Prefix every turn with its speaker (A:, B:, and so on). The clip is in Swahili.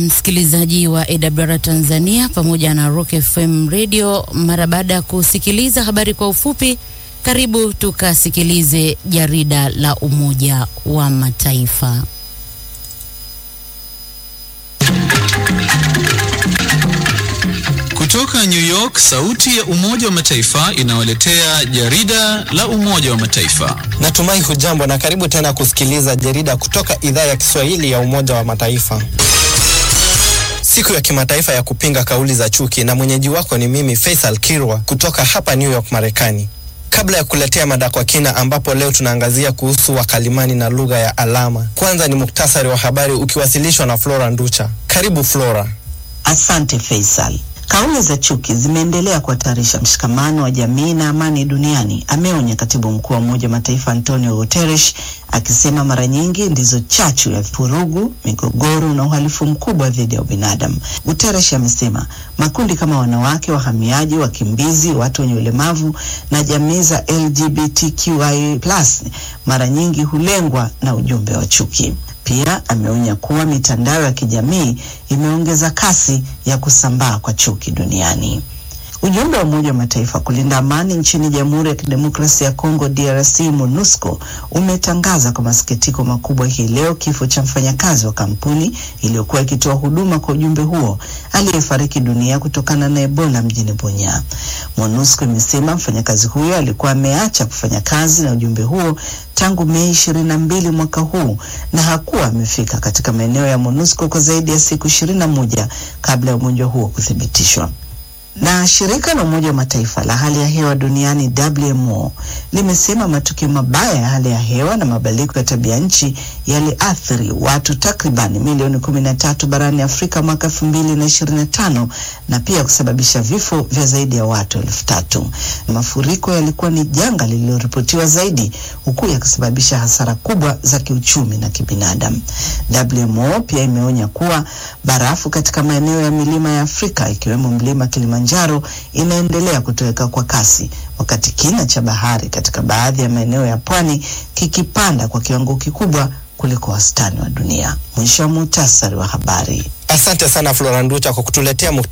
A: msikilizaji wa AWR Tanzania pamoja na Rock FM Radio. Mara baada ya kusikiliza habari kwa ufupi, karibu tukasikilize jarida la Umoja wa Mataifa.
B: Kutoka New York, sauti ya Umoja wa Mataifa inawaletea jarida la Umoja wa Mataifa.
C: Natumai hujambo na karibu tena kusikiliza jarida kutoka idhaa ya Kiswahili ya Umoja wa Mataifa. Siku ya kimataifa ya kupinga kauli za chuki, na mwenyeji wako ni mimi Faisal Kirwa kutoka hapa New York, Marekani. Kabla ya kuletea mada kwa kina, ambapo leo tunaangazia kuhusu wakalimani na lugha ya alama, kwanza ni muktasari wa habari ukiwasilishwa na Flora Nducha. Karibu Flora.
D: Asante Faisal. Kauli za chuki zimeendelea kuhatarisha mshikamano wa jamii na amani duniani, ameonya katibu mkuu wa Umoja wa Mataifa Antonio Guterres, akisema mara nyingi ndizo chachu ya vurugu, migogoro na uhalifu mkubwa dhidi ya ubinadamu. Guterres amesema makundi kama wanawake, wahamiaji, wakimbizi, watu wenye ulemavu na jamii za LGBTQI+ mara nyingi hulengwa na ujumbe wa chuki. Pia ameonya kuwa mitandao ya kijamii imeongeza kasi ya kusambaa kwa chuki duniani. Ujumbe wa Umoja wa Mataifa kulinda amani nchini Jamhuri ya Kidemokrasia ya Kongo DRC MONUSCO umetangaza kwa masikitiko makubwa hii leo kifo cha mfanyakazi wa kampuni iliyokuwa ikitoa huduma kwa ujumbe huo aliyefariki dunia kutokana na Ebola mjini Bunya. MONUSCO imesema mfanyakazi huyo alikuwa ameacha kufanya kazi na ujumbe huo tangu Mei ishirini na mbili mwaka huu na hakuwa amefika katika maeneo ya MONUSCO kwa zaidi ya siku ishirini na moja kabla ya ugonjwa huo kuthibitishwa na shirika la Umoja wa Mataifa la hali ya hewa duniani WMO limesema matukio mabaya ya hali ya hewa na mabadiliko ya tabia nchi yaliathiri watu takribani milioni kumi na tatu barani Afrika mwaka elfu mbili na ishirini na tano na pia kusababisha vifo vya zaidi ya watu elfu tatu. Mafuriko yalikuwa ni janga lililoripotiwa zaidi huku yakisababisha hasara kubwa za kiuchumi na kibinadamu. WMO pia imeonya kuwa barafu katika maeneo ya milima ya Afrika ikiwemo mlima Kilimanjaro inaendelea kutoweka kwa kasi, wakati kina cha bahari katika baadhi ya maeneo ya pwani kikipanda kwa kiwango kikubwa kuliko wastani wa dunia. Mwisho wa muhtasari wa habari.
C: Asante sana Flora Nducha kwa kutuletea